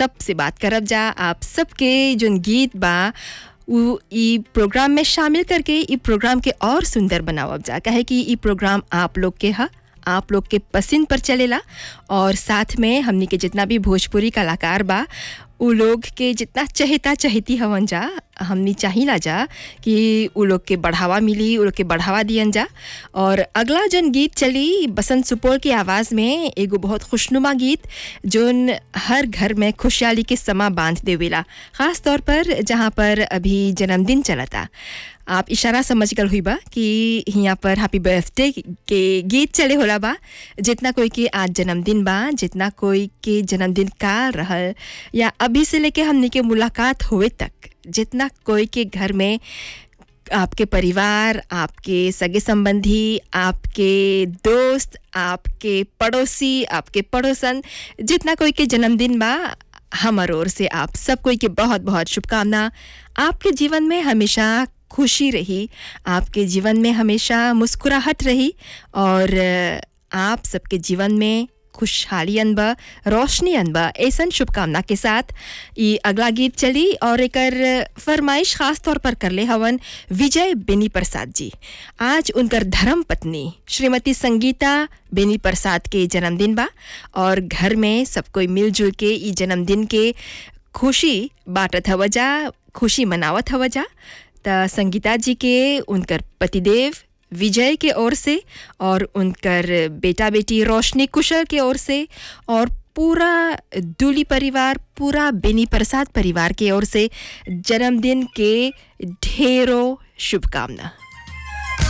सब से बात करब जा आप सबके जोन गीत बा उ ई प्रोग्राम में शामिल करके ई प्रोग्राम के और सुंदर बनावब जा काहे कि ई प्रोग्राम आप लोग के ह आप लोग के पसंद पर चलेला और साथ में हमनी के जितना भी भोजपुरी कलाकार बा उ लोग के जितना चहेता चहेती हवन जा हमनी चाहिला जा कि उ लोग के बढ़ावा मिली उ लोग के बढ़ावा दियन जा और अगला जन गीत चली बसंत सुपौल की आवाज़ में एगो बहुत खुशनुमा गीत जोन हर घर में खुशहाली के समा बांध देवेला ख़ास तौर पर जहाँ पर अभी जन्मदिन चलता आप इशारा समझ गल हुई बा कि यहाँ पर हैप्पी बर्थडे के गीत चले होला बा जितना कोई के आज जन्मदिन बा जितना कोई के जन्मदिन काल रहल या अभी से लेके हमनी के मुलाकात हुए तक जितना कोई के घर में आपके परिवार आपके सगे संबंधी आपके दोस्त आपके पड़ोसी आपके पड़ोसन जितना कोई के जन्मदिन बा हमर ओर से आप सब कोई के बहुत बहुत शुभकामना आपके जीवन में हमेशा खुशी रही आपके जीवन में हमेशा मुस्कुराहट रही और आप सबके जीवन में खुशहाली अनबा रोशनी अनबा ऐसा शुभकामना के साथ ये अगला गीत चली और एक फरमाइश खास तौर पर कर ले हवन विजय बेनी प्रसाद जी आज उनकर धर्म पत्नी श्रीमती संगीता बेनी प्रसाद के जन्मदिन बा और घर में सब कोई मिलजुल के ई जन्मदिन के खुशी बांटत हव जा खुशी मनावत हव जा त संगीता जी के उनकर पतिदेव विजय के ओर से और उनकर बेटा बेटी रोशनी कुशल के ओर से और पूरा दूली परिवार पूरा बेनी प्रसाद परिवार के ओर से जन्मदिन के ढेरों शुभकामना